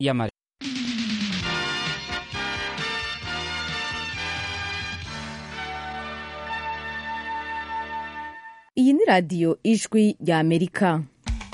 y'amare iyi ni radiyo ijwi rya amerika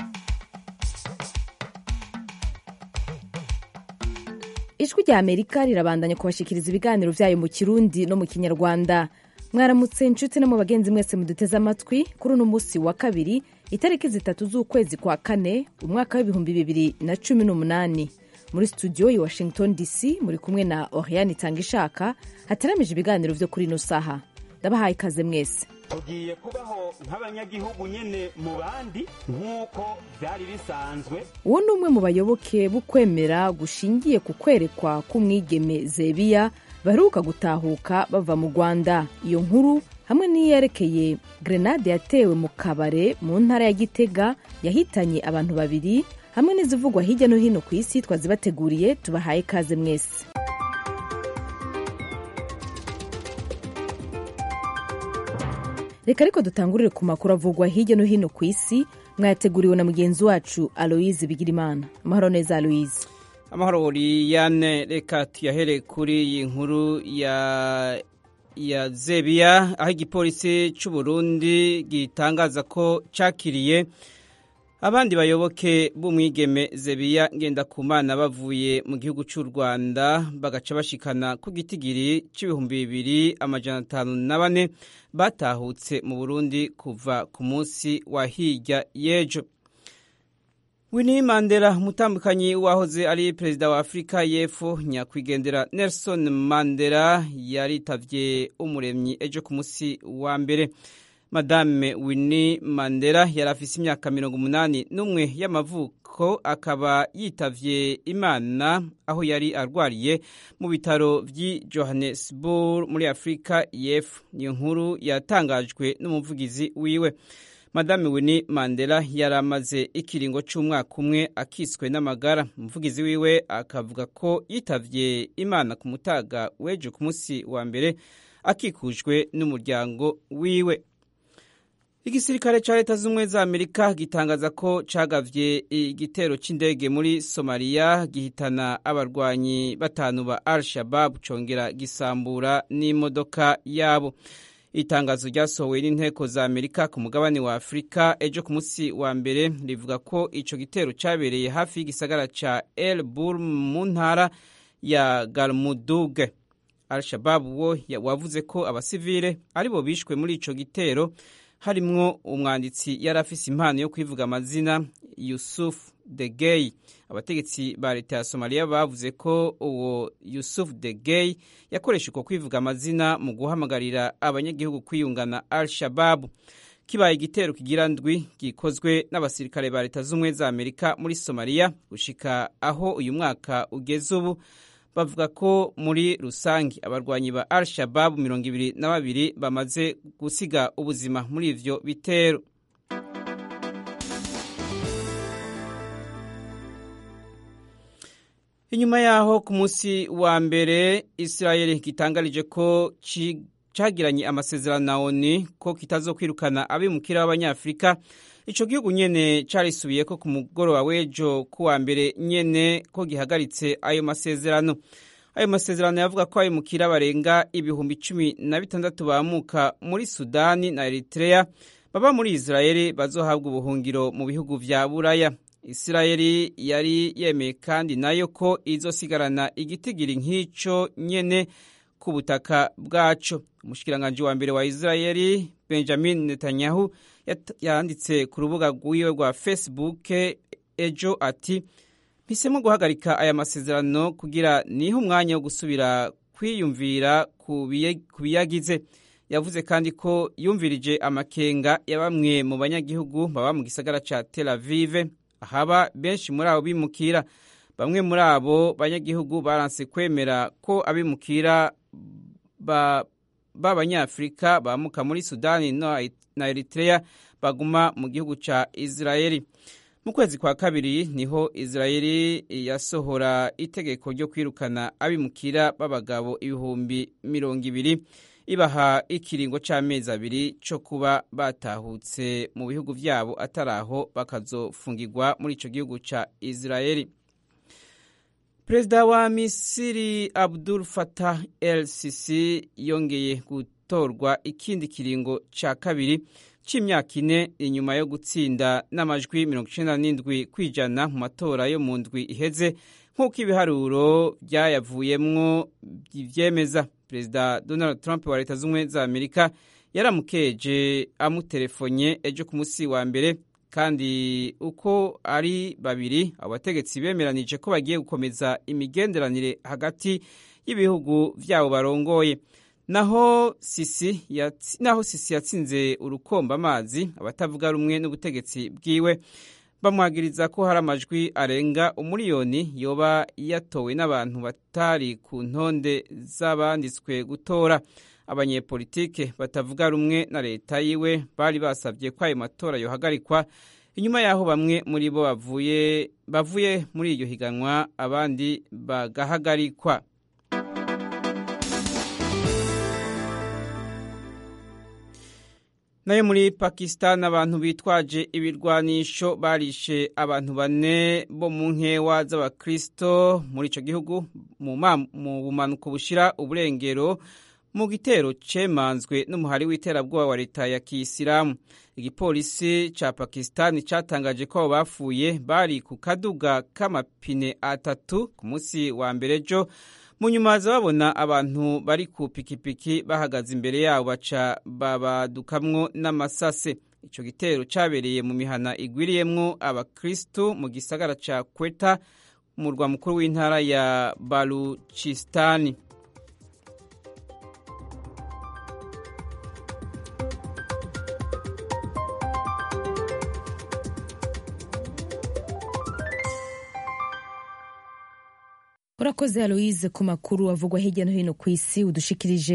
ijwi rya amerika rirabandanya kubashikiriza ibiganiro byayo mu kirundi no mu kinyarwanda mwaramutse inshuti no mu bagenzi mwese muduteze amatwi kuri uno munsi wa kabiri itariki zitatu z'ukwezi kwa kane umwaka w'ibihumbi bibiri na cumi n'umunani muri studio ya washington dc muri kumwe na oriane itanga ishaka hateramije ibiganiro byo kuri ino saha ndabahaye ikaze mwese tugiye kubaho nk'abanyagihugu nyine mu bandi nk'uko byari bisanzwe uwo ni umwe mu bayoboke b'ukwemera gushingiye ku kwerekwa k'umwigeme zebiya baheruka gutahuka bava mu rwanda iyo nkuru hamwe n'iyerekeye grenade yatewe mu kabare mu ntara ya gitega yahitanye abantu babiri hamwe n'izivugwa hirya no hino ku isi twazibateguriye tubahaye ikaze mwese reka ariko dutangurire ku makuru avugwa hirya no hino ku isi mwayateguriwe na mugenzi wacu aloyize bigirimana amahoro neza aloyize amahoro oriyane reka tuyahere kuri iyi nkuru ya ya zebiya aho igipolisi cy'u Burundi gitangaza ko cyakiriye abandi bayoboke b'umwigeme zebiya ngendakumana bavuye mu gihugu cy'u rwanda bagaca bashikana ku gitigiri cy'ibihumbi bibiri amajana atanu na bane batahutse mu burundi kuva ku munsi wa hirya y'ejo Winnie Mandela umutambukanyi wahoze ari perezida wa Afurika y'Epfo nyakwigendera Nelson Mandela yaritavye umuremyi ejo ku munsi wa mbere Madame Winnie Mandela yari afise imyaka mirongo umunani n'umwe y'amavuko akaba yitavye Imana aho yari arwariye mu bitaro vy'i Johannesburg muri Afurika y'Epfo niyo nkuru yatangajwe n'umuvugizi wiwe Madame Winnie Mandela yari amaze ikiringo cy'umwaka umwe akiswe n'amagara umuvugizi wiwe akavuga ko yitavye Imana ku mutaga w'ejo ku munsi wa mbere akikujwe n'umuryango wiwe igisirikare cya leta z'ubumwe za amerika gitangaza ko cagavye igitero c'indege muri somaliya gihitana abarwanyi batanu ba al shabab congera gisambura n'imodoka yabo itangazo ryasohowe n'inteko za amerika ku mugabane wa afurika ejo ku munsi wa mbere rivuga ko ico gitero cabereye hafi y'igisagara ca el bur mu ntara ya galmuduge al shabab wo wavuze ko abasivile aribo bishwe muri ico gitero harimwo umwanditsi yari afise impano yo kwivuga amazina yusuf de gay abategetsi ba leta ya somaliya bavuze ko uwo yusuf de gay yakoresha uko kwivuga amazina mu guhamagarira abanyagihugu kwiyungana al shababu kibaye igitero kigira ndwi gikozwe n'abasirikare ba leta z'ubumwe za amerika muri somaliya gushika aho uyu mwaka ugeze ubu bavuga ko muri rusange abarwanyi ba al shababu mirongo ibiri na babiri bamaze gusiga ubuzima muri ivyo bitero inyuma yaho ku munsi wa mbere israel gitangarije ko cagiranye amasezerano na oni ko kitazokwirukana abimukira b'abanyafurika ico gihugu nyene carisubiye ko ku mugoroba w'ejo ku wa mbere nyene ko gihagaritse ayo masezerano ayo masezerano yavuga ko abimukira barenga ibihumbi cumi na bitandatu bamuka muri sudani na eritrea baba muri israeli bazohabwa ubuhungiro mu bihugu vya buraya isirayeli yari yemeye kandi nayo ko izosigarana igitigiri nk'ico nyene ku butaka bwaco umushikiranganji wa mbere wa isirayeli benjamin netanyahu yanditse ku rubuga rwiwe rwa facebook ejo ati mpisemo guhagarika aya masezerano kugira nihe umwanya wo gusubira kwiyumvira ku biyagize yavuze kandi ko yumvirije amakenga ya bamwe mu banyagihugu baba mu gisagara ca tel avive haba benshi muri abo bimukira bamwe muri abo banyagihugu baranse kwemera ko abimukira b'abanyafurika bamuka muri sudani na eritrea baguma mu gihugu ca israeli mu kwezi kwa kabiri niho israeli yasohora itegeko ryo kwirukana abimukira b'abagabo ibihumbi mirongo ibiri ibaha ikiringo c'amezi abiri co kuba batahutse mu bihugu vyabo atari aho bakazofungirwa muri ico gihugu ca israeli perezida wa misiri abdul fatah el sisi yongeye gutorwa ikindi kiringo cya kabiri cy'imyaka ine inyuma yo gutsinda n'amajwi mirongo icyenda n'indwi kwijana mu matora yo mu ndwi iheze nk'uko ibiharuro byayavuyemwo byemeza perezida donald trump wa leta z'ubumwe za amerika yaramukeje amuterefonye ejo ku munsi wa mbere kandi uko ari babiri abategetsi bemeranije ko bagiye gukomeza imigenderanire hagati y'ibihugu byabo barongoye naho sisi naho sisi yatsinze urukomba amazi abatavuga rumwe n'ubutegetsi bwiwe bamwagiriza ko hari amajwi arenga umuriyoni yoba yatowe n'abantu batari ku ntonde z'abanditswe gutora abanyepolitike batavuga rumwe na leta yiwe bari basabye ko ayo matora yohagarikwa inyuma y'aho bamwe muri bo bavuye bavuye muri iryo higanwa abandi bagahagarikwa nayo muri pakistan abantu bitwaje ibirwanisho barishe abantu bane bo mu nkewa z'abakristo muri icyo gihugu mu bumanuko bushira uburengero mu gitero cemanzwe n'umuhari w'iterabwoba wa leta ya kiyisilamu igipolisi ca pakistan catangaje ko abo bapfuye bari ku kaduga k'amapine atatu ku munsi wa mbere ejo mu nyuma haza babona abantu bari ku pikipiki bahagaze imbere yabo baca babadukamwo n'amasase ico gitero cabereye mu mihana igwiriyemwo abakristu mu gisagara ca kweta umurwa mukuru w'intara ya baluchistani urakoze aloise ku makuru avugwa hirya no hino ku isi udushikirije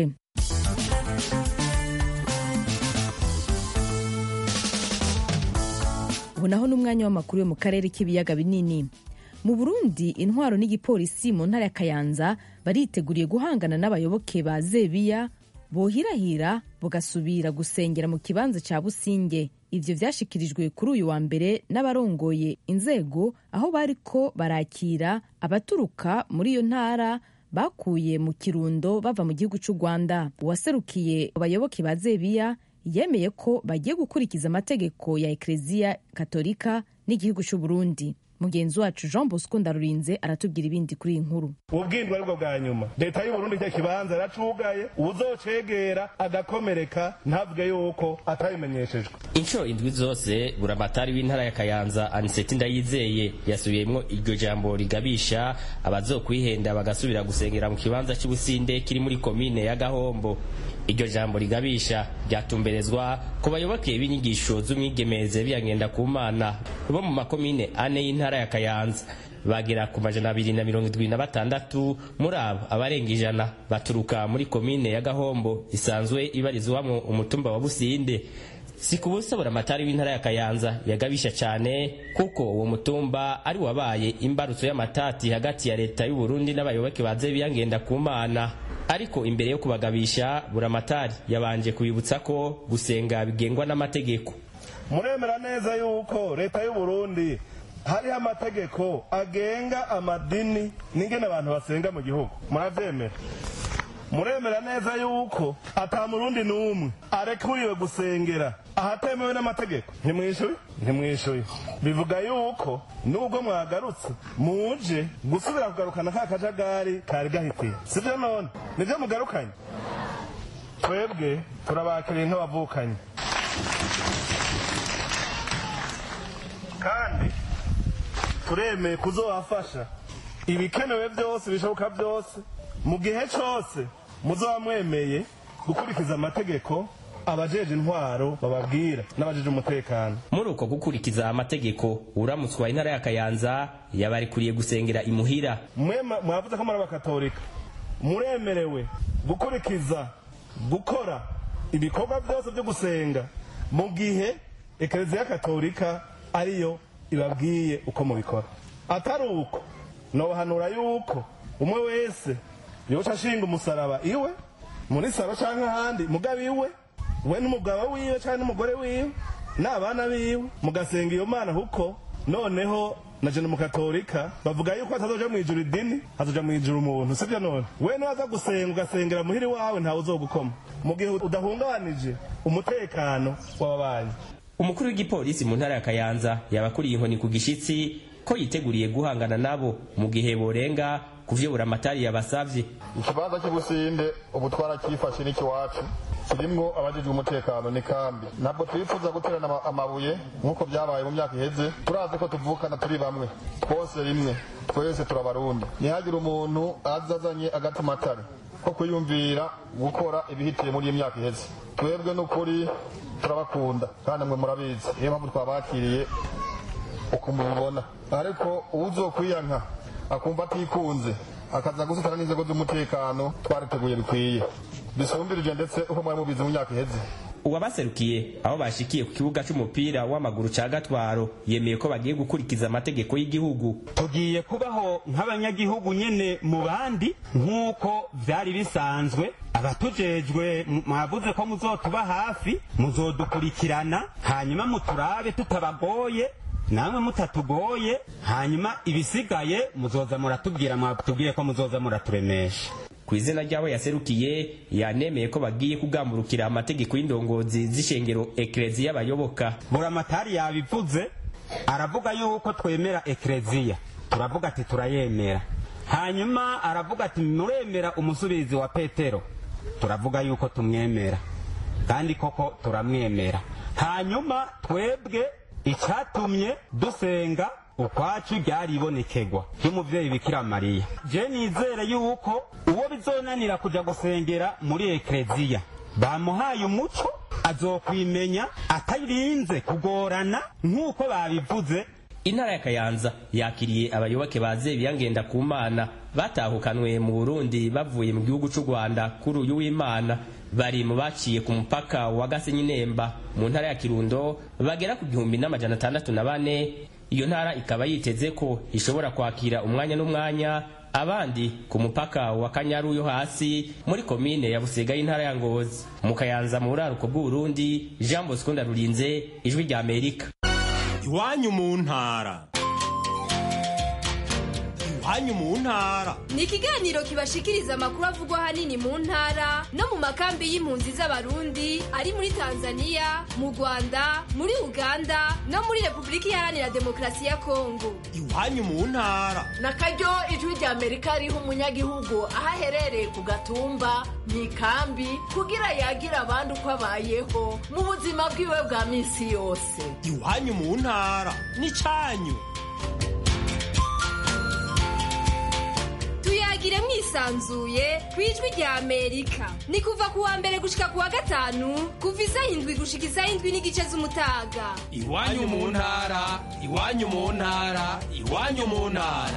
ubu naho n'umwanya w'amakuru yo mu karere k'ibiyaga binini mu burundi intwaro n'igipolisi mu ntara ya kayanza bariteguriye guhangana n'abayoboke ba zebiya bohirahira bugasubira gusengera mu kibanza cya businge ivyo vyashikirijwe kuri uyu wa mbere n'abarongoye inzego aho bariko barakira abaturuka muri iyo ntara bakuye mu kirundo bava mu gihugu cy'u rwanda uwaserukiye abayoboke ba zebiya yemeye ko bagiye gukurikiza amategeko ya ekleziya katolika n'igihugu cy'u burundi mugenzi wacu jean bosco ndarurinze aratubwira ibindi kuri iyi nkuru ubwindwa aribwo bwa nyuma leta y'uburundi icyo kibanza yaracugaye uzocegera agakomereka ntavuge yuko atabimenyeshejwe inshuro indwi zose buramatari w'intara ya kayanza aniseti ndayizeye yasubiyemwo iryo jambo rigabisha abazokwihenda bagasubira gusengera mu kibanza cy'ubusinde kiri muri komine ya gahombo iryo jambo rigabisha ryatumberezwa ku bayoboke b'inyigisho z'umwigemeze biyagenda ku mana bo mu makomine ane y'intara ya kayanza bagera ku majana abiri na mirongo irindwi na batandatu muri abo abarenga ijana baturuka muri komine ya gahombo isanzwe ibarizwamo umutumba wa businde si ku busa buramatari w'intara ya kayanza yagabisha cyane kuko uwo mutumba ari wabaye imbarutso y'amatati hagati ya leta y'u Burundi n'abayoboke baze biyangenda ku mana ariko imbere yo kubagabisha buramatari yabanje kubibutsa ko gusenga bigengwa n'amategeko muremera neza yuko leta y'u Burundi hariho amategeko agenga amadini n'ingene abantu basenga mu gihugu murabyemera muremera neza yuko ata murundi n'umwe arekuriwe gusengera ahatemewe n'amategeko ntimwishuye ntimwishuye bivuga yuko nubwo mwagarutse muje gusubira kugarukana ka kajagari kari gahitiye sibyo none nibyo mugarukanye twebwe turabakiriye nk'abavukanye kandi turemeye kuzobafasha ibikenewe byose bishoboka byose mu gihe cyose muzaba mwemeye gukurikiza amategeko abajeje intwaro bababwira n'abajeje umutekano muri uko gukurikiza amategeko uramutswa intara ya kayanza yabarikuriye gusengera imuhira mwavuze ko muri abakatolika muremerewe gukurikiza gukora ibikorwa byose byo gusenga mu gihe ekereziya katolika ariyo ibabwiye uko mubikora atari uko nobahanura yuko umwe wese yoca ashinga umusaraba iwe muri saro cyangwa ahandi mugabo iwe we n'umugabo wiwe cyangwa n'umugore wiwe n'abana biwe mugasenga iyo mana kuko noneho na jene mukatolika bavuga yuko hatazoja mu ijuru idini hazoja mu ijuru umuntu sivyo none we niwaza gusenga ugasengera muhiri wawe ntawe uzogukoma mu gihe udahungabanije umutekano w'ababanyi umukuru w'igipolisi mu ntara ya kayanza yabakuriye inkoni ku gishitsi ko yiteguriye guhangana nabo mu gihe borenga ku vyo buramatari yabasavye ikibanza cy'ubusinde ubu twarakifashe n'ikiwacu kirimwo abajejwe umutekano ni kambi ntabwo twifuza guterana ama- amabuye nk'uko byabaye mu myaka iheze turazi ko tuvukana turi bamwe twose rimwe twese turabarundi ntihagire umuntu aza azanye agatimatare ko kwiyumvira gukora ibihitiye muri iyi myaka iheze twebwe n'ukuri turabakunda kandi mwe murabizi niyo mpamvu twabakiriye uko mubibona ariko uzokwiyanka akumva atikunze akaza gusitana n'inzego z'umutekano twariteguye bikwiye bisumbirije ndetse uko mwari mubizi mu myaka iheze uwabaserukiye aho bashikiye ku kibuga c'umupira w'amaguru ca gatwaro yemeye ko bagiye gukurikiza amategeko y'igihugu tugiye kubaho nk'abanyagihugu nyene mu bandi nk'uko vyari bisanzwe abatujejwe m- mwavuze ko muzotuba hafi muzodukurikirana hanyuma muturabe tutabagoye namwe mutatugoye hanyuma ibisigaye muzoza muratubwira mwatubwiye ko muzoza muraturemesha ku izina ry'abo yaserukiye yanemeye ko bagiye kugamburukira amategeko y'indongozi z'ishengero ekereziya y'abayoboka buramatari yabivuze aravuga yuko twemera ekereziya turavuga ati turayemera hanyuma aravuga ati muremera umusubizi wa petero turavuga yuko tumwemera kandi koko turamwemera hanyuma twebwe icyatumye dusenga ukwacu ryaribonekegwa ry'umuvyeyi bikira mariya je nizere yuko uwo bizonanira kuja gusengera muri ekereziya bamuhaye umuco azokwimenya atarinze kugorana nk'uko babivuze intara ya kayanza yakiriye abayoboke ba zebiya ngenda ku mana batahukanwe mu burundi bavuye mu gihugu c'u rwanda kuri uyu w'imana bari mu baciye ku mupaka wa gasenyi nemba mu ntara ya kirundo bagera ku gihumbi n'amajana atandatu na bane iyo ntara ikaba yiteze ko ishobora kwakira umwanya n'umwanya abandi ku mupaka wa kanyaru yo hasi muri komine ya busega y'intara ya ngozi mu kayanza mu buraruko bw'uburundi jean bosco ndarurinze ijwi rya amerika iwanyu mu ntara iwanyu mu ntara ni ikiganiro kibashikiriza amakuru avugwa ahanini mu ntara no mu makambi y'impunzi z'abarundi ari muri tanzania mu rwanda muri uganda no muri repubulika iharanira demokarasi ya kongo iwanyu mu ntara na karyo ijwi rya amerika riha umunyagihugu aho aherereye ku gatumba mu ikambi kugira yagira abandi uko abayeho mu buzima bwiwe bwa minsi yose iwanyu mu ntara n'icanyu tuyagire mwisanzuye ku ijwi rya amerika ni kuva ku wa mbere gushika ku wa gatanu kuva isaha indwi gushika isaha indwi n'igice z'umutaga iwanyu mu ntara iwanyu mu ntara iwanyu mu ntara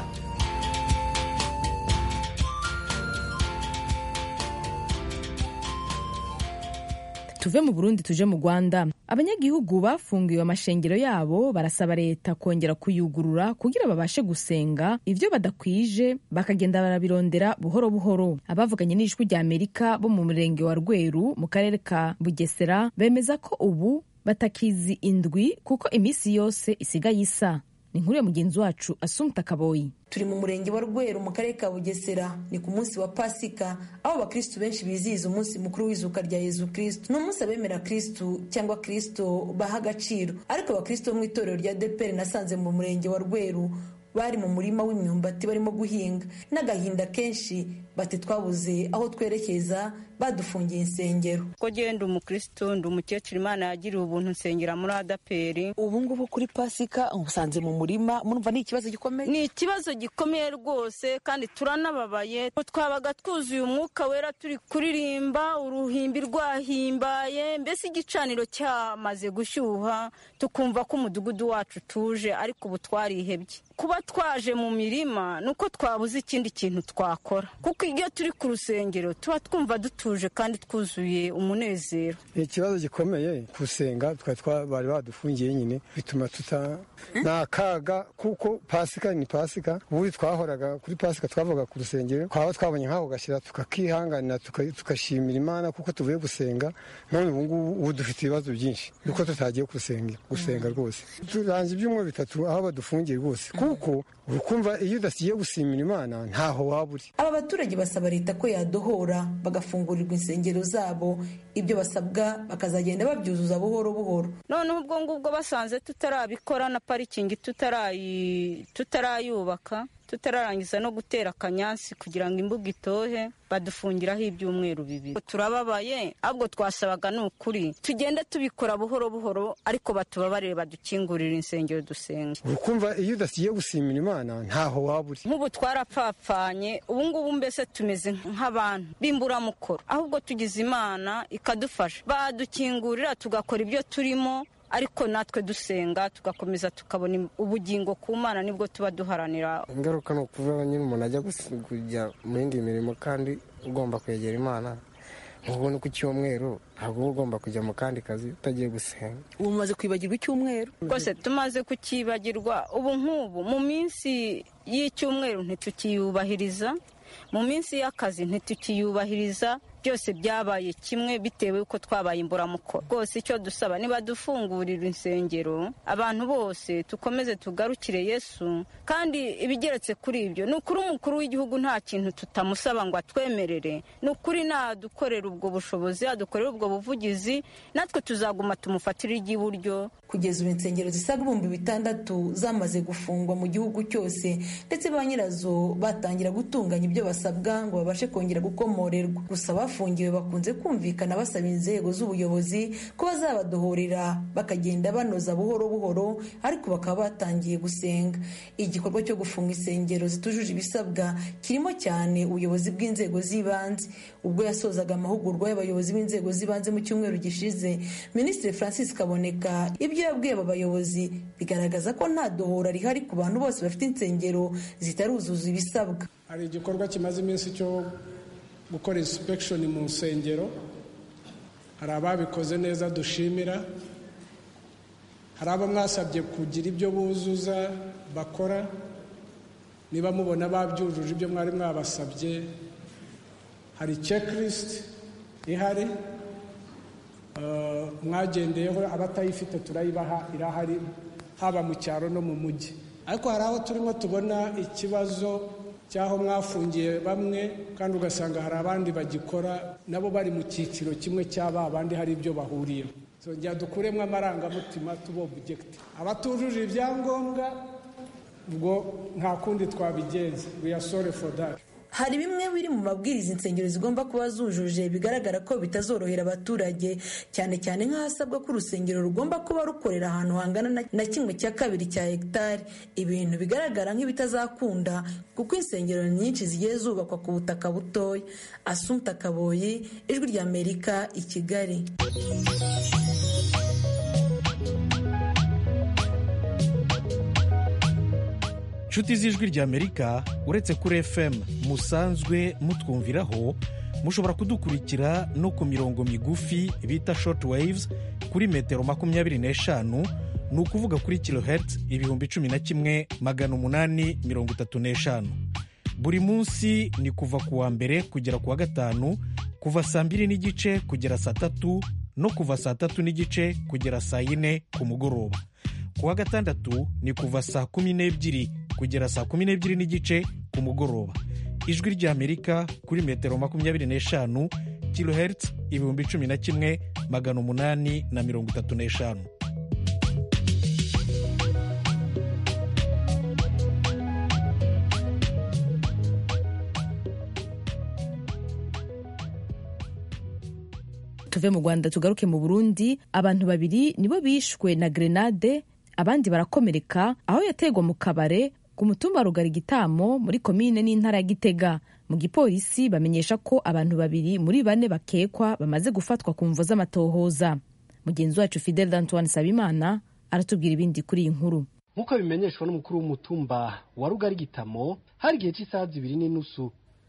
tuve mu burundi tuje mu rwanda abanyagihugu bafungiwe amashengero yabo barasaba leta kongera kuyugurura kugira babashe gusenga ivyo badakwije bakagenda barabirondera buhoro buhoro abavuganye n'ijwi rya amerika bo mu murenge wa rweru mu karere ka bugesera bemeza ko ubu batakizi indwi kuko iminsi yose isigaye isa ni inkuru ya mugenzi wacu asumta kaboyi turi mu murenge wa rweru mu karere ka bugesera ni ku munsi wa pasika aho abakristu benshi bizihiza umunsi mukuru w'izuka rya yezu kristu ni umunsi abemera kristu cyangwa kristo baha agaciro ariko abakristu bo mu itorero rya deperi nasanze mu murenge wa rweru bari mu murima w'imyumbati barimo guhinga n'agahinda kenshi bati twabuze aho twerekeza badufungiye insengero ko genda umukristo ndi umukecuru imana yagiriye ubuntu nsengera muri adaperi ubu ngubu kuri pasika usanze mu murima murumva ni ikibazo gikomeye ni ikibazo gikomeye rwose kandi turanababaye twabaga twuzuye umwuka wera turi kuririmba uruhimbi rwahimbaye mbese igicaniro cyamaze gushyuha tukumva ko umudugudu wacu utuje ariko ubu twarihebye kuba twaje mu mirima ni uko twabuze ikindi kintu twakora kuko iyo turi ku rusengero tuba twumva dutuye dutuje kandi twuzuye umunezero ikibazo gikomeye gusenga twari bari badufungiye nyine bituma tuta ni akaga kuko pasika ni pasika ubundi twahoraga kuri pasika twavaga ku rusengero twaba twabonye nk'ako gashyira tukakihanganira tugashimira imana kuko tuvuye gusenga none ubu ngubu ubu dufite ibibazo byinshi nuko tutagiye gusenga gusenga rwose turanze ibyumweru bitatu aho badufungiye rwose kuko urukumva iyo udasigiye gusimira imana ntaho waba uri aba baturage basaba leta ko yadohora bagafungurirwa insengero zabo ibyo basabwa bakazagenda babyuzuza buhoro buhoro noneho ubwo ngubwo basanze tutarabikora na parikingi tutarayubaka tutararangiza no gutera akanyansi kugira ngo imbuga itohe badufungiraho ibyumweru bibiri turababaye ahubwo twasabaga ni ukuri tugende tubikora buhoro buhoro ariko batubabarire badukingurire insengero dusenga urukumva iyo udasigiye gusimira imana ntaho waba uri nk'ubu twarapfapfanye ubu ngubu mbese tumeze nk'abantu b'imburamukoro ahubwo tugize imana ikadufasha badukingurira tugakora ibyo turimo ariko natwe dusenga tugakomeza tukabona ubugingo ku mana nibwo tuba duharanira ingaruka ni ukuvuga nyine umuntu ajya kujya mu yindi mirimo kandi ugomba kwegera imana nk'ubu ku cyumweru ntabwo uba ugomba kujya mu kandi kazi utagiye gusenga ubu mumaze kwibagirwa icyumweru rwose tumaze kukibagirwa ubu nk'ubu mu minsi y'icyumweru ntitukiyubahiriza mu minsi y'akazi ntitukiyubahiriza byose byabaye kimwe bitewe uko twabaye imburamukoro rwose icyo dusaba niba dufungurira insengero abantu bose dukomeze tugarukire yesu kandi ibigeretse kuri ibyo ni ukuri umukuru w'igihugu nta kintu tutamusaba ngo atwemerere ni ukuri nadukorera ubwo bushobozi adukorera ubwo buvugizi natwe tuzaguma tumufatire iry'iburyo kugeza ubu insengero zisaga ibihumbi bitandatu zamaze gufungwa mu gihugu cyose ndetse ba nyirazo batangira gutunganya ibyo basabwa ngo babashe kongera gukomorerwa gusa bafungiwe bakunze kumvikana basaba inzego z'ubuyobozi ko bazabadohorera bakagenda banoza buhoro buhoro ariko bakaba batangiye gusenga igikorwa cyo gufunga insengero zitujuje ibisabwa kirimo cyane ubuyobozi bw'inzego z'ibanze ubwo yasozaga amahugurwa y'abayobozi b'inzego z'ibanze mu cyumweru gishize minisitiri francis kaboneka ibyo yabwiye aba bayobozi bigaragaza ko nta dohora rihari ku bantu bose bafite insengero zitaruzuza ibisabwa hari igikorwa kimaze iminsi cyo gukora insipegishoni mu nsengero hari ababikoze neza dushimira hari abo mwasabye kugira ibyo buzuza bakora niba mubona babyujuje ibyo mwari mwabasabye hari cekirisiti ihari mwagendeyeho abatayifite turayibaha irahari haba mu cyaro no mu mujyi ariko hari aho turimo tubona ikibazo cy'aho mwafungiye bamwe kandi ugasanga hari abandi bagikora nabo bari mu cyiciro kimwe cy'aba abandi hari ibyo bahuriyeho tujya dukuremo amarangamutima tubobujegite abatujuje ibyangombwa ubwo nta kundi twabigenza we are sorry for that hari bimwe biri mu mabwiriza insengero zigomba kuba zujuje bigaragara ko bitazorohera abaturage cyane cyane nk'ahasabwa ko urusengero rugomba kuba rukorera ahantu hangana na kimwe cya kabiri cya hegitari ibintu bigaragara nk'ibitazakunda kuko insengero nyinshi zigiye zubakwa ku butaka butoya asumta kaboyi ijwi ry'amerika i kigali inshuti z'ijwi ry'amerika uretse kuri fm musanzwe mutwumviraho mushobora kudukurikira no ku mirongo migufi bita short waves kuri metero makumyabiri n'eshanu ni ukuvuga kuri kilohertz ibihumbi cumi na kimwe magana umunani mirongo itatu n'eshanu buri munsi ni kuva ku wa mbere kugera ku wa gatanu kuva saa mbiri n'igice kugera saa tatu no kuva saa tatu n'igice kugera saa yine ku mugoroba ku wa gatandatu ni kuva saa kumi n'ebyiri kugera saa kumi n'ebyiri n'igice ku mugoroba ijwi ry'amerika kuri metero makumyabiri n'eshanu kilohertz ibihumbi cumi na kimwe magana umunani na mirongo itatu n'eshanu tuve mu rwanda tugaruke mu burundi abantu babiri nibo bishwe na grenade abandi barakomereka aho yategwa mu kabare ku mutumba rugari gitamo muri komine n'intara ya gitega mu gipolisi bamenyesha ko abantu babiri muri bane bakekwa bamaze gufatwa ku mvo z'amatohoza mugenzi wacu fidel antoine sabimana aratubwira ibindi kuri iyi nkuru nk'uko bimenyeshwa n'umukuru w'umutumba wa rugari gitamo hari igihe cy'isaha zibiri n'inusu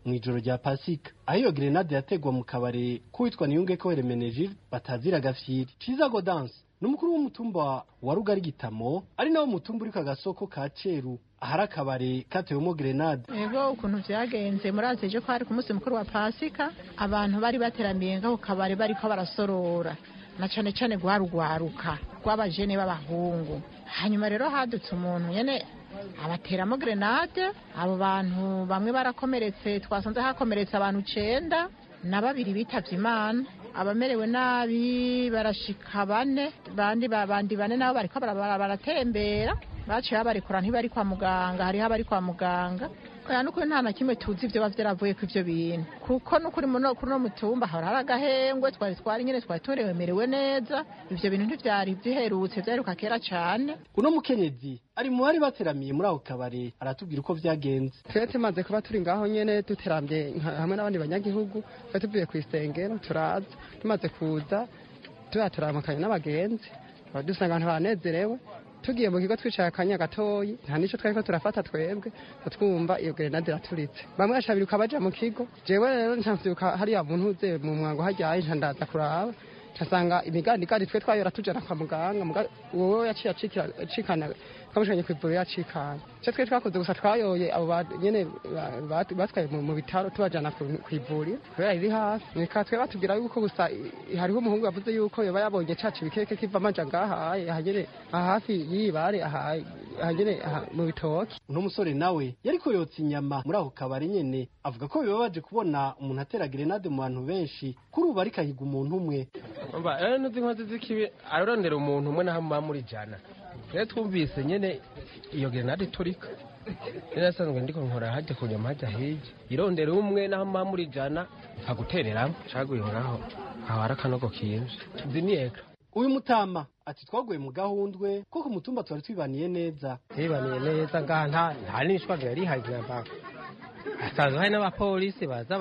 mu ijoro rya pasika aho iyo grenade yategwa mu kabare k'uwitwa niyungeko heremenegilde batazira gafyiri ciza godanse ni umukuru w'umutumba wa rugari gitamo ari nawo mutumba uri ku gasoko ka ceru ahari akabare katewemo grenade ego ukuntu vyagenze murazi ejo ko hari ku munsi mukuru wa pasika abantu bari bateramiye ngaho kabare bariko barasorora na cane cane rwarugwaruka rw'abajene b'abahungu hanyuma rero hadutse umuntu nyene abateramo grenade abo bantu bamwe barakomeretse twasanze hakomeretse abantu icenda na babiri bitavye imana abamerewe nabi barashika bane bandi bandi bane nabo bariko baratembera baciye babarekura ntibari kwa muganga hariho abari kwa muganga oya nukuri nta na kimwe tuzi ivyo baba vyaravuye ku ivyo bintu kuko nukuri muno kuri no mutumba hora hari agahengwe twari twari nyene twari turemerewe neza ivyo bintu ntivyari biherutse vyaheruka kera cane uno mukenyezi ari mu bari bateramiye muri ako kabare aratubwira uko vyagenze twebwe tumaze kuba turi ngaho nyene duteramye hamwe n'abandi banyagihugu twari tuvuye kw'isengero turaza tumaze kuza tuba turamukanye n'abagenzi dusanga abantu baranezerewe tugiye mu kigo twicaye akanya gatoyi nta nico twariko turafata twebwe twumva iyo grenade iraturitse bamwe bashabiruka baja mu kigo jewe rero ncavyuka hariya muntu uze mu mwango haryaye nca ndaza kuraba ncasanga imigandigandi twe twayora tujana kwa muganga wowe yaciye acikana twamushanye kw'ivuriro yacikana ico twe twakoze gusa twayoye abo nyene batwaye mu bitaro tubajana kw'ivuriro kubera riri hafi reka twe batubwira yuko gusa hariho umuhungu yavuze yuko yoba yabonye caca ibikeke kiva amaja ngahaye ahanyene hafi y'ibare ahanyene mu bitoki uno musore nawe yariko yotsa inyama muri ako kabari nyene avuga ko bibabaje kubona umuntu atera grenade mu bantu benshi kuri ubu ariko ahiga umuntu umwe umva rero nuzi inkozi z'ikibi ararondera umuntu umwe naho muba muri jana rero twumvise nyene iyo grenade iturika rero asanzwe ndiko nkora hajya ku nyama hajya hirya irondera umwe naho muba muri jana nkagutereramo caguye ngaho aho hari akanogo kiyivye ziniyeka uyu mutama ati twaguye mu gahundwe ko ku mutumba twari twibaniye neza twibaniye neza ngaha nta nta n'ishwagara rihaye inyama hasanzwe hari n'abapolisi baza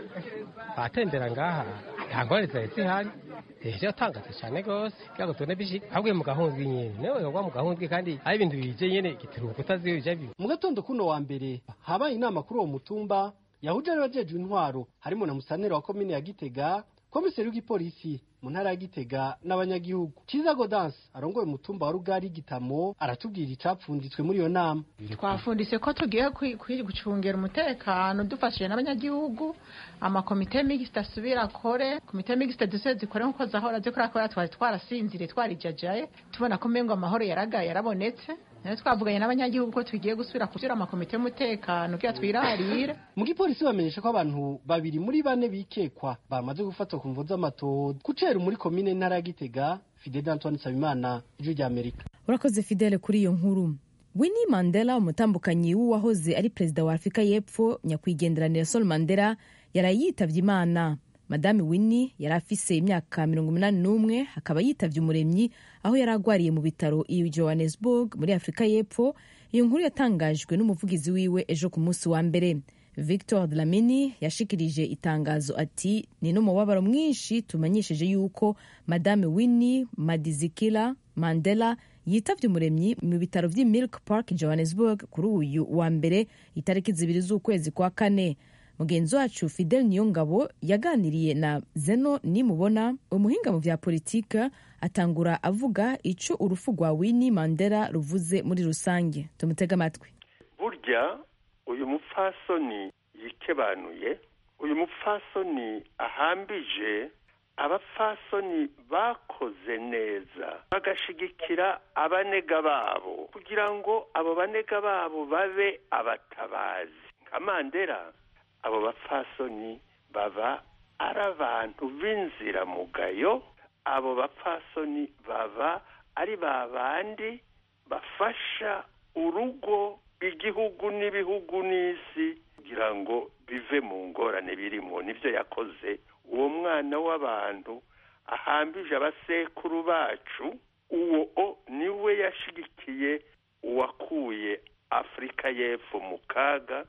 baratembera ngaha nta ngorane zari zihari ejo yatangaze cyane rwose kugira ngo tubone bishika ahubwo mu gahundwe nyene newe wagwa mu gahundwe kandi ari ibintu bije nyene gitiruka utaziyo bija bibi mu gatondo kuno wa mbere habaye inama kuri uwo mutumba yahuje n'abajejwe intwaro harimo na musanera wa komine ya gitega komiseri w'igipolisi mu ntara ya gitega n'abanyagihugu ciza godanse arongoye umutumba wa rugari gitamo aratubwira icapfunditswe muri iyo nama twafundise ko tugiye gucungera umutekano dufashije n'abanyagihugu amakomite mixte asubira akore komite mixte duse zikore nkuko zahora zikora kubera twari twarasinzire twarijajaye tubona ko mengo amahoro yaragaye yarabonetse nayo twavuganye n'abanyagihugu ko tugiye gusubira kugira amakomite y'umutekano kugira twirarire mu gipolisi bamenyesha ko abantu babiri muri bane bikekwa bamaze gufatwa ku mvu z'amatohoza kucera muri komine ntara ya gitega fidel antoine nsabimana ijwi rya amerika urakoze fidele kuri iyo nkuru winnie mandela umutambukanyi w'uwahoze ari perezida wa afurika y'epfo nyakwigendera nelson mandela yaraye yitavye imana madame winnie yari afise imyaka mirongo umunani n'umwe akaba yitavye umuremyi aho yari agwariye mu bitaro i johannesburg muri afurika y'epfo iyo nkuru yatangajwe n'umuvugizi wiwe ejo ku munsi wa mbere victor dlamini yashikirije itangazo ati ni n'umubabaro mwinshi tumenyesheje yuko madame winnie madizikila mandela yitavye umuremyi mu bitaro vy'i milk park johannesburg kuri uyu wa mbere itariki zibiri z'ukwezi kwa kane mugenzi wacu fidel niyongabo yaganiriye na zeno nimubona umuhinga mu vya politika atangura avuga ico urupfu rwa winnie mandela ruvuze muri rusange tumutega amatwi burya uyu mupfasoni yikebanuye uyu mupfasoni ahambije abapfasoni bakoze neza bagashigikira abanega babo kugira ngo abo banega babo babe abatabazi nka mandela abo bapfasoni baba ari abantu b'inziramugayo abo bapfasoni baba ari ba bandi bafasha urugo igihugu n'ibihugu n'isi kugira ngo bive mu ngorane birimo nibyo yakoze uwo mwana w'abantu ahambije abasekuru bacu uwo niwe yashigikiye uwakuye afurika y'epfo mu kaga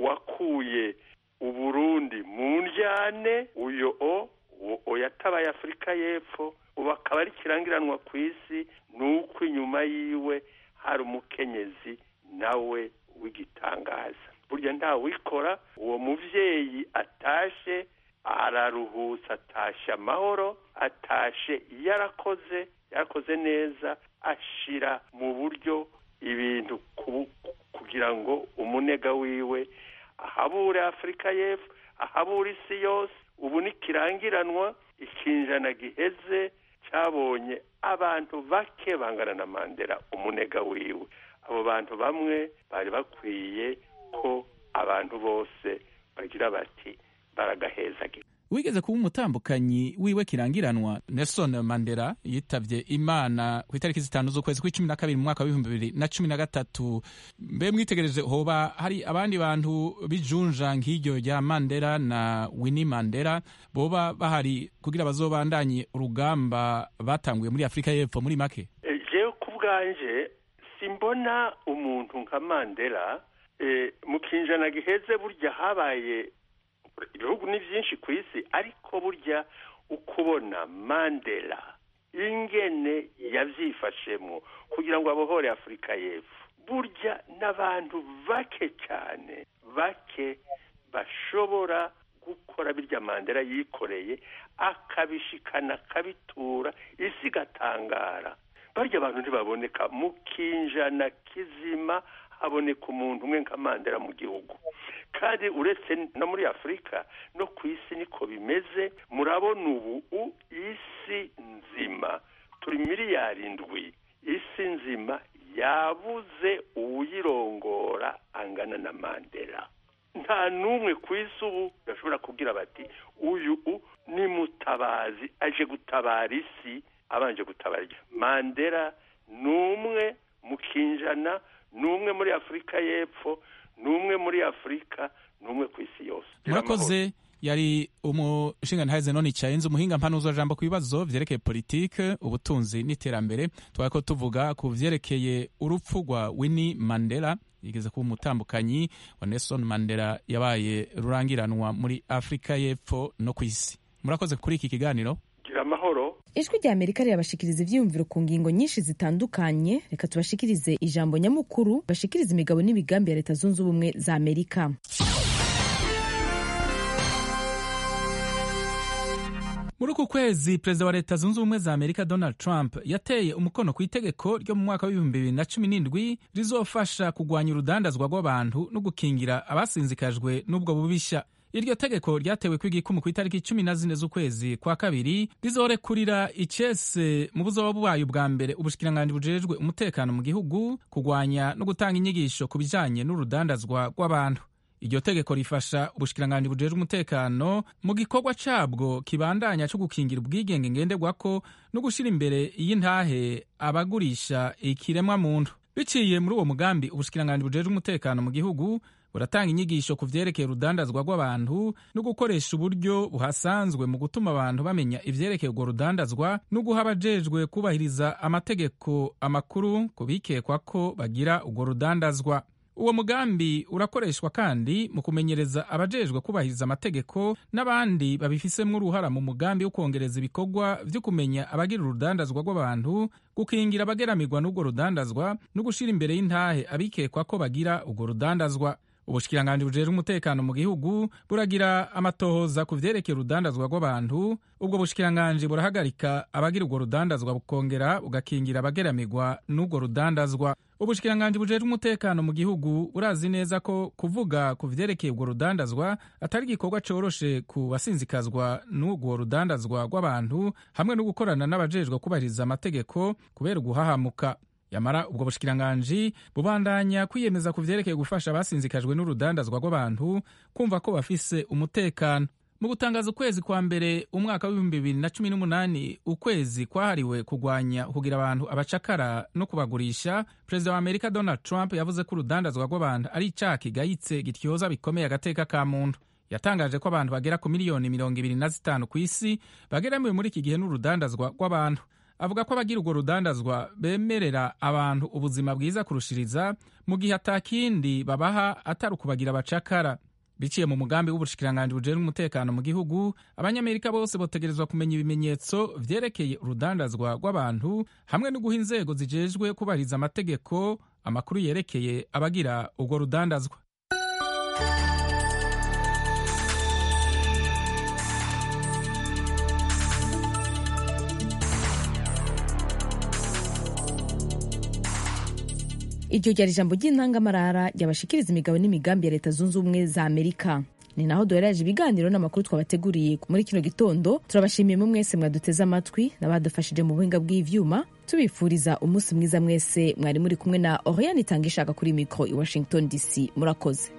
uwakuye uburundi mu njyane uyo o uwo yatabaye afurika y'epfo ubu akaba ari ikirangiranwa ku isi ni uko inyuma yiwe hari umukenyezi nawe w'igitangaza burya nta kubikora uwo muvyeyi atashe araruhutse atashe amahoro atashe yarakoze yarakoze neza ashira mu buryo ibintu ku- kugira ngo umunega wiwe ahabure afurika y'epfo ahabure isi yose ubu nikirangiranwa ikinjana giheze cyabonye abantu bake bangana na mandela umunega wiwe abo bantu bamwe bari bakwiye ko abantu bose bagira bati baragahezagira wigeze kuba umutambukanyi wiwe kirangiranwa nelson mandela yitavye imana ku itariki zitanu z'ukwezi kw'icumi na kabiri mu mwaka w'ibihumbi bibiri na cumi na gatatu mbe mwitegereje hoba hari abandi bantu bijunja nk'iryo rya mandela na winnie mandela boba bahari kugira bazobandanye urugamba batanguye muri afurika y'epfo muri make Eh, jewe ku bwanje simbona umuntu nka mandela eh, mu kinjana giheze burya habaye ibihugu ni byinshi ku isi ariko burya ukubona mandela ingene yavyifashemwo kugira ngo abohore afurika y'epfo burya n'abantu bake cyane bake bashobora gukora birya mandela yikoreye akabishikana akabitura isi igatangara barya abantu ntibaboneka mu kinjana kizima haboneka umuntu umwe nka mandela mu gihugu kandi uretse no muri afurika no ku isi niko bimeze murabona ubu u- isi nzima turi miliyari indwi isi nzima yabuze uwuyirongora angana na mandela nta n'umwe ku isi ubu bashobora kubwira bati uyu u ni mutabazi aje gutabara isi abanje gutabara igihugu." mandela ni umwe mu kinjana ni umwe muri afurika y'epfo ni umwe muri afurika ni umwe ku isi yose murakoze yari umushingantahe zenoni cayenze umuhinga mpanuzo jambo ku bibazo vyerekeye politike ubutunzi n'iterambere twari ko tuvuga ku vyerekeye urupfu rwa winnie mandela yigeze kuba umutambukanyi wa nelson mandela yabaye rurangiranwa muri afurika y'epfo no ku isi murakoze kuri iki kiganiro gira amahoro ijwi rya amerika rirabashikiriza ivyiyumviro ku ngingo nyinshi zitandukanye reka tubashikirize ijambo nyamukuru bashikiriza imigabo n'imigambi ya leta zunze ubumwe za amerika muri uku kwezi perezida wa leta zunze ubumwe za amerika donald trump yateye umukono ku itegeko ryo mu mwaka w'ibihumbi bibiri na cumi n'indwi rizofasha kugwanya urudandazwa rw'abantu no gukingira abasinzikajwe n'ubwo bubisha iryo tegeko ryatewe kw'igikumu ku itariki cumi na zine z'ukwezi kwa kabiri rizorekurira icese mu buzoba bubaye ubwa mbere ubushikiranganji bujejwe umutekano mu gihugu kugwanya no gutanga inyigisho ku bijanye n'urudandazwa rw'abantu iryo tegeko rifasha ubushikiranganji bujejwe umutekano mu gikorwa cabwo kibandanya co gukingira ubwigenge ngenderwako no gushira imbere y'intahe abagurisha ikiremwa muntu biciye muri uwo mugambi ubushikiranganji bujejwe umutekano mu gihugu buratanga inyigisho ku vyerekeye urudandazwa rw'abantu no gukoresha uburyo buhasanzwe mu gutuma abantu bamenya ivyerekeye urwo rudandazwa no guha abajejwe kubahiriza amategeko amakuru ku bikekwa ko bagira urwo rudandazwa uwo mugambi urakoreshwa kandi mu kumenyereza abajejwe kubahiriza amategeko n'abandi babifisemwo uruhara mu mugambi wo kongereza ibikorwa vyo kumenya abagira urudandazwa rw'abantu gukingira abageramirwa n'urwo rudandazwa no gushira imbere y'intahe abikekwa ko bagira urwo rudandazwa ubushikiranganji bujejwe umutekano mu gihugu buragira amatohoza ku vyerekeye urudandazwa rw'abantu ubwo bushikiranganji burahagarika abagira urwo rudandazwa bukongera bugakingira abageramirwa n'urwo rudandazwa ubushikiranganji bujejwe umutekano mu gihugu burazi neza ko kuvuga ku vyerekeye urwo rudandazwa atari igikorwa coroshe ku basinzikazwa n'urwo rudandazwa rw'abantu hamwe no gukorana n'abajejwe kubahiriza amategeko kubera uguhahamuka yamara ubwo bushikiranganji bubandanya kwiyemeza ku vyerekeye gufasha abasinzikajwe n'urudandazwa rw'abantu kumva ko bafise umutekano mu gutangaza ukwezi kwa mbere umwaka w'ibihumbi bibiri na cumi n'umunani ukwezi kwahariwe kugwanya kugira abantu abacakara no kubagurisha perezida wa amerika donald trump yavuze ko urudandazwa rw'abantu ari icaha kigayitse gityoza bikomeye agateka ka muntu yatangaje ko abantu bagera ku miliyoni mirongo ibiri na zitanu ku isi bageramiwe muri iki gihe n'urudandazwa rw'abantu avuga ko abagira urwo rudandazwa bemerera abantu ubuzima bwiza kurushiriza mu gihe atakindi babaha atari ukubagira abacakara biciye mu mugambi w'ubushikiranganji bujejwe umutekano mu gihugu abanyamerika bose botegerezwa kumenya ibimenyetso vyerekeye urudandazwa rw'abantu hamwe no guha inzego zijejwe kubahiriza amategeko amakuru yerekeye abagira urwo rudandazwa iryo ryari ijambo ry'intangamarara ryabashikiriza imigabo n'imigambi ya leta zunze ubumwe za amerika ni naho duhereje ibiganiro n'amakuru twabateguriye muri kino gitondo turabashimiye mu mwese mwaduteze amatwi n'abadufashije mu buhinga bw'ivyuma tubifuriza umunsi mwiza mwese mwari muri kumwe na oriane itanga ishaka kuri mikoro i washington dc murakoze